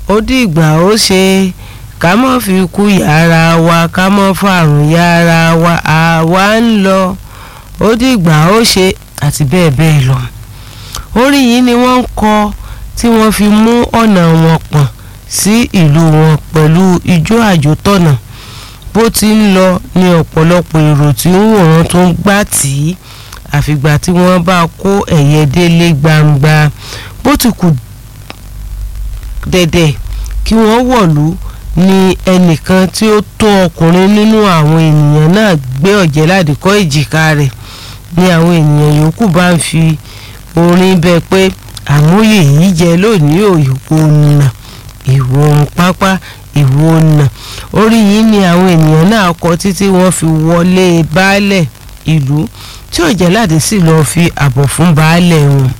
ó dìgbà ó ṣe ká mọ́ fi kú yàrá wa ká mọ́ fàrùn yàrá wa àwa ń lọ ó dìgbà ó ṣe àti bẹ́ẹ̀ bẹ́ẹ̀ lọ. orin yìí ni wọ́n ń kọ tí wọ́n fi mú ọ̀nà wọn pọ̀n sí ìlú wọn pẹ̀lú ijó àjòtọ̀nà bó ti ń lọ ní ọ̀pọ̀lọpọ̀ èrò tí ń wòran tó ń gbà tí àfìgbà tí wọ́n bá kó ẹ̀yẹ délé gbangba bó ti kù dẹ̀dẹ̀ kí wọ́n wọ̀lú ni ẹnìkan tí ó tó ọkùnrin nínú àwọn ènìyàn náà gbé ọ̀jẹ̀láde kọ́ èjìká rẹ̀ ni àwọn ènìyàn yòókù bá ń fi orin bẹ pé àmúyẹ yìí jẹ lónìí òyìnbó nà ìwò pápá ìwò nà orí yìí ni àwọn ènìyàn náà kọ títí wọ́n fi wọlé baálẹ̀ ìlú tí ọ̀jẹ̀láde sì lọ́ọ́ fi àbọ̀ fún baálẹ̀ wọn.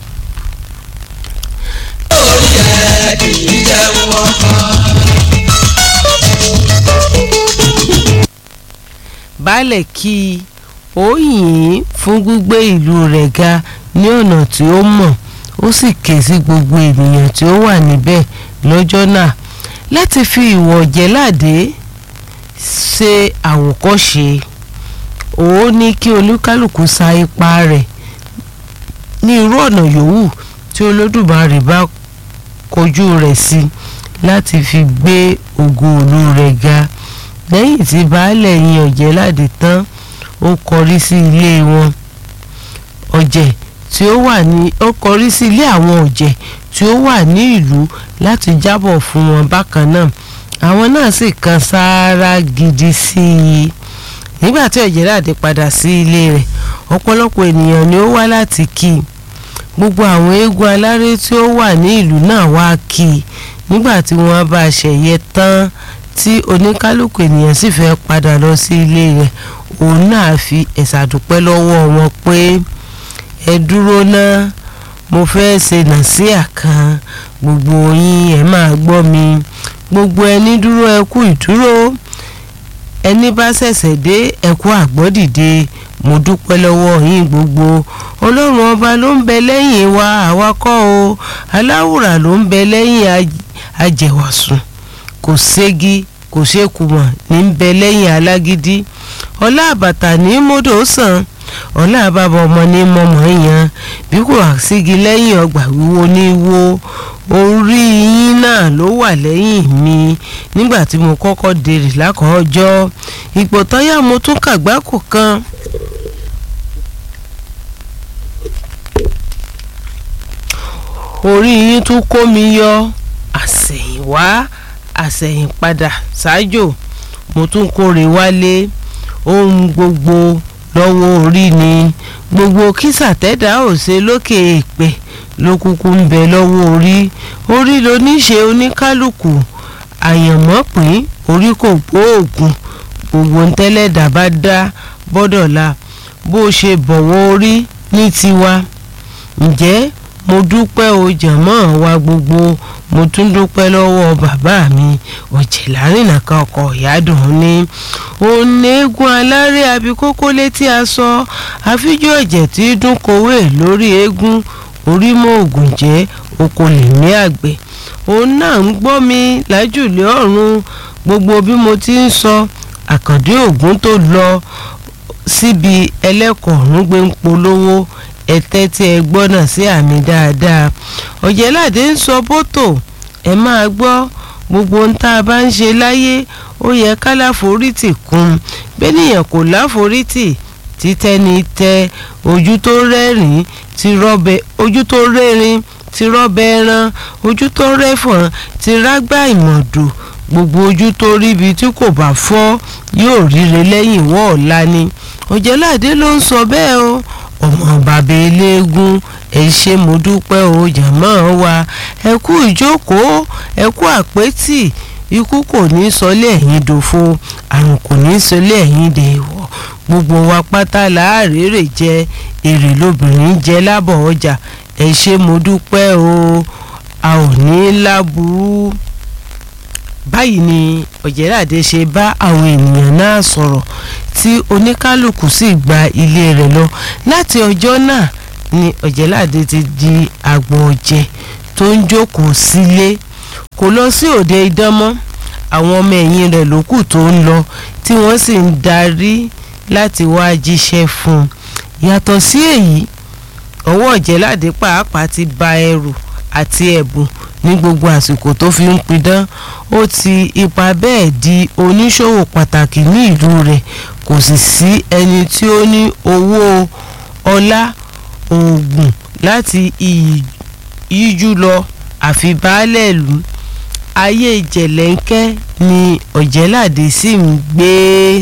orí ẹ kì í jẹun ọkọ. baálẹ̀ kí i ó yìn ín fún gbígbé ìlú rẹ̀ ga ní ọ̀nà tí ó mọ̀ ó sì ké sí gbogbo ènìyàn tí ó wà níbẹ̀ lọ́jọ́ náà láti fi ìwọ̀ ọ̀jẹ̀láde ṣe àwòkọ́ṣe ó ní kí olúkálùkù sa ipá rẹ̀ ní irú ọ̀nà yòówù tí olódùmarè bá kojú rẹ̀ sí láti fi gbé ògo ìlú rẹ̀ ga lẹ́yìn tí baálẹ̀ yin ọ̀jẹ̀láde tán ó kọrí sí ilé wọn ọ̀jẹ̀ tí ó wà ní ó kọrí sí ilé àwọn ọ̀jẹ̀ tí ó wà ní ìlú láti jábọ̀ fún wọn bákan náà àwọn náà sì kan sáárá gidi sí i nígbà tí ọ̀jẹ̀láde padà sí ilé rẹ̀ ọ̀pọ̀lọpọ̀ ènìyàn ni ó wá láti kí i gbogbo àwọn eégún aláré tí ó wà ní ìlú náà wá kí i nígbà tí wọ́n bá ṣẹ̀yẹ tán tí oníkálukú ènìyàn sì fẹ́ padà lọ sí ilé rẹ̀ òun náà fi ẹ̀sà dúpẹ́ lọ́wọ́ wọn pé ẹ dúró ná mo fẹ́ ṣe nàṣíà kan gbogbo yín ẹ máa gbọ́ mi gbogbo ẹni dúró ẹ kú ìdúró ẹni bá ṣẹ̀ṣẹ̀ dé ẹ kú àgbọ́dìde mo dúpẹ́ lọ́wọ́ yín gbogbo ọlọ́run ọba ló ń bẹ lẹ́yìn wa àwa kọ́ o aláwùrà ló ń bẹ lẹ́yìn ajẹ̀wàsùn kò ségi kò sékùmọ̀ ní ń bẹ lẹ́yìn alágídí ọlá àbàtà ní mọ́dọ̀ sàn ọlá àbàbọ̀ ọmọ ní mọ́mọ́ yan bí kò sígi lẹ́yìn ọgbà wíwo ní wo orí yín náà ló wà lẹ́yìn mi nígbà tí mo kọ́kọ́ dèrè lákọ̀ọ́jọ́ ipò tọ́yà mo tún kàgbákò kan. orí yín tún kó mi yọ àsẹ̀yìnwá àsẹ̀yìnpadà ṣáájò mo tún kórè wálé ohun gbogbo lọ́wọ́ orí ni gbogbo kísà tẹ́dá ò ṣe lókè èèpẹ̀ ló kúkú ń bẹ lọ́wọ́ orí orí ló ní ṣe oníkálukú àyànmọ́ pín orí kò gbóògùn gbogbo ntẹ́lẹ̀dá bá dá bọ́dọ̀la bó ṣe bọ̀wọ́ orí ní tiwa ǹjẹ́ mo dúpẹ́ o jàmọ́ wa gbogbo mo tún dúpẹ́ lọ́wọ́ bàbá mi ọ̀jẹ̀lárìnà kan ọkọ̀ ìyádùn ní onígun aláré abikókó létí aṣọ àfijọ́ ẹ̀jẹ̀ tí dún kowé lórí eégún orí mọ́ ògùn jẹ́ oko lèmi àgbẹ̀ òun náà ń gbọ́ mi lájùlé ọ̀run gbogbo bí mo ti ń sọ àkàndé ògún tó lọ síbi ẹlẹ́kọ̀ọ́rùn gbé ń polówó ẹtẹ tí ẹ gbọ́ náà sí àmì dáadáa ọ̀jẹ̀láde ń sọ bótò ẹ máa gbọ́ gbogbo ohun tá a bá ń ṣe láyé ó yẹ ká láforítì kún bẹ́nìyàn kò láforítì títẹ́ni tẹ ojú tó rẹ́rìn ti rọ́bẹ ojú tó rẹ́rìn ti rọ́bẹ ẹran ojú tó rẹ́fọ̀n ti rágbá ìmọ̀dò gbogbo ojú tó ríbi tí kò bá fọ́ yóò ríre lẹ́yìn wọ́ọ̀la ni ọ̀jẹ̀láde ló ń sọ bẹ́ẹ̀ o ọmọ bàbá eléégún ẹ ṣé mo dúpẹ́ o jàmọ́ wa ẹ kú ìjókòó ẹ kú àpétì ikú kò ní sọlé ẹ̀yìn dòfo àrùn kò ní sọlé ẹ̀yìn dèèwọ̀ gbogbo wa pátá láàrèrè jẹ èrè lóbìnrin jẹ lábọ̀ ọjà ẹ ṣé mo dúpẹ́ o a ò ní láburú báyìí ni ọ̀jẹ̀láde ṣe bá àwọn ènìyàn náà sọ̀rọ̀ tí oníkálukú sì gba ilé rẹ̀ lọ láti ọjọ́ náà ni ọ̀jẹ̀láde ti di àgbọ̀n ọ̀jẹ̀ tó ń jókòó sílé kò lọ sí òde idán mọ́ àwọn ọmọ ẹ̀yìn rẹ̀ ló kù tó ń lọ tí wọ́n sì ń darí láti wá jíṣẹ́ fún un yàtọ̀ sí èyí ọwọ́ ọ̀jẹ̀láde pàápàá ti ba ẹrù àti ẹ̀bùn ní gbogbo àsìkò tó fi ń pidán ó ti ipa bẹ́ẹ̀ di oníṣòwò pàtàkì ní ìlú rẹ̀ kò sì sí ẹni tí ó ní owó ọlá oògùn láti yíjú lọ àfi baálẹ̀ ìlú ayé jẹ̀lẹ́ńkẹ́ ni ọ̀jẹ̀láde sì ń gbé.